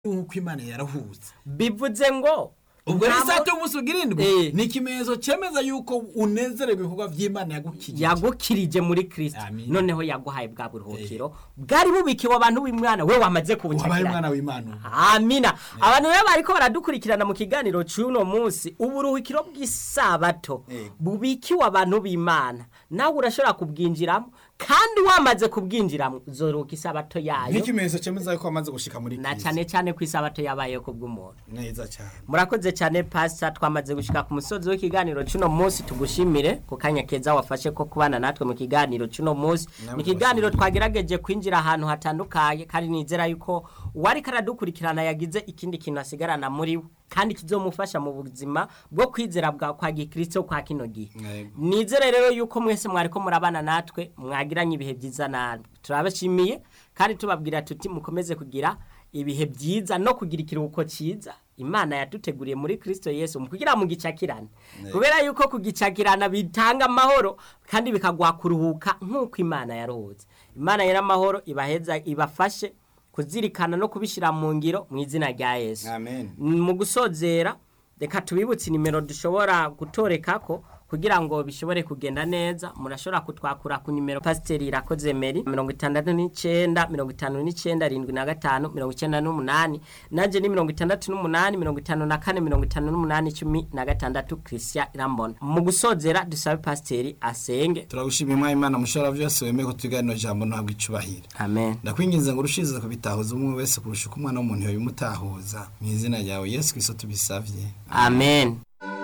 nk'uko imana yarahuza bivuze ngo ubwo rero nta isato mo- y'umunsi ugira indwi Eh. ni ikimenyetso cyemeza yuko unezererwa ibikorwa by'imana yagukijije yagukirije muri kirisito Amin. noneho yaguhaye bwa buruhukiro bwari bubikiwe abantu b'imwana we wamaze wabaye kubunshakira umwana w'imana amina abantu rero bariko baradukurikirana mu kiganiro cy'uno munsi uburuhukiro bw'isabato Yego. bubikiwe abantu b'imana nawe urashobora kubwinjiramo kandi wamaze kubwinjiramo uzoruhuka isabato yayo nk'ikimenyetso cyemeza yuko wamaze gushika muri na Kristo. cyane cyane ku isabato yabayeho ku bw'umuntu neza cyane murakoze cyane pasita twamaze gushika ku musozi w'ikiganiro cy'uno munsi tugushimire ku kanya keza wafashe ko kubana natwe mu kiganiro cy'uno munsi Namwe mu kiganiro twagerageje kwinjira ahantu hatandukanye kandi nizera yuko uwari karadukurikirana yagize ikindi kintu asigarana muri we kandi kizomufasha mu buzima bwo kwizera bwa kwa gikristo kwa kino gihe Yego. nizere rero yuko mwese mwariko murabana natwe mwagiranye ibihe byiza natwe turabashimiye kandi tubabwira tuti mukomeze kugira ibihe byiza no kugira ikiruhuko cyiza imana yaduteguriye muri kristo yesu mu kugira mu gicakirane kubera yuko kugicakirana bitanga amahoro kandi bikaguha kuruhuka nk'uko imana yaruhutse imana y'amahoro ibaheza ibafashe kuzirikana no kubishyira mu ngiro mu izina rya yesu amen mu gusozera reka tubibutse nimero dushobora gutoreka ko kugira ngo bishobore kugenda neza murashobora kutwakura ku nimero pasiteri irakoze meri mirongo itandatu n'icyenda mirongo itanu n'icyenda arindwi na gatanu mirongo icyenda n'umunani nanjye ni mirongo itandatu n'umunani mirongo itanu na kane mirongo itanu n'umunani cumi na gatandatu christian irambona mu gusozera dusabe pasiteri asenge turagushimiye mwa imana mushobora byose wemeye ko tuganira jambo ntabwo icubahiro amen ndakwinginze ngo urushize kubitahuza umwe wese kurusha uko umwana w'umuntu yabimutahuza mu izina ryawe yesu kristo tubisavye amen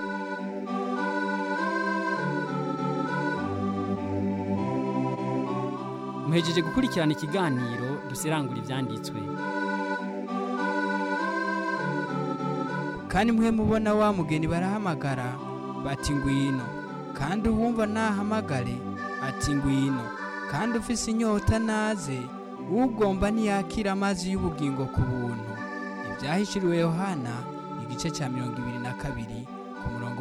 muhejeje gukurikirana ikiganiro dusirangura ibyanditswe kandi mwe mubona wa mugeni barahamagara bati ngwino kandi uwumva nahamagare ati ngwino kandi ufise inyota naze ugomba ntiyakira amazi y'ubugingo ku buntu ibyahishuriwe yohana igice cya mirongo ibiri na kabiri ku murongo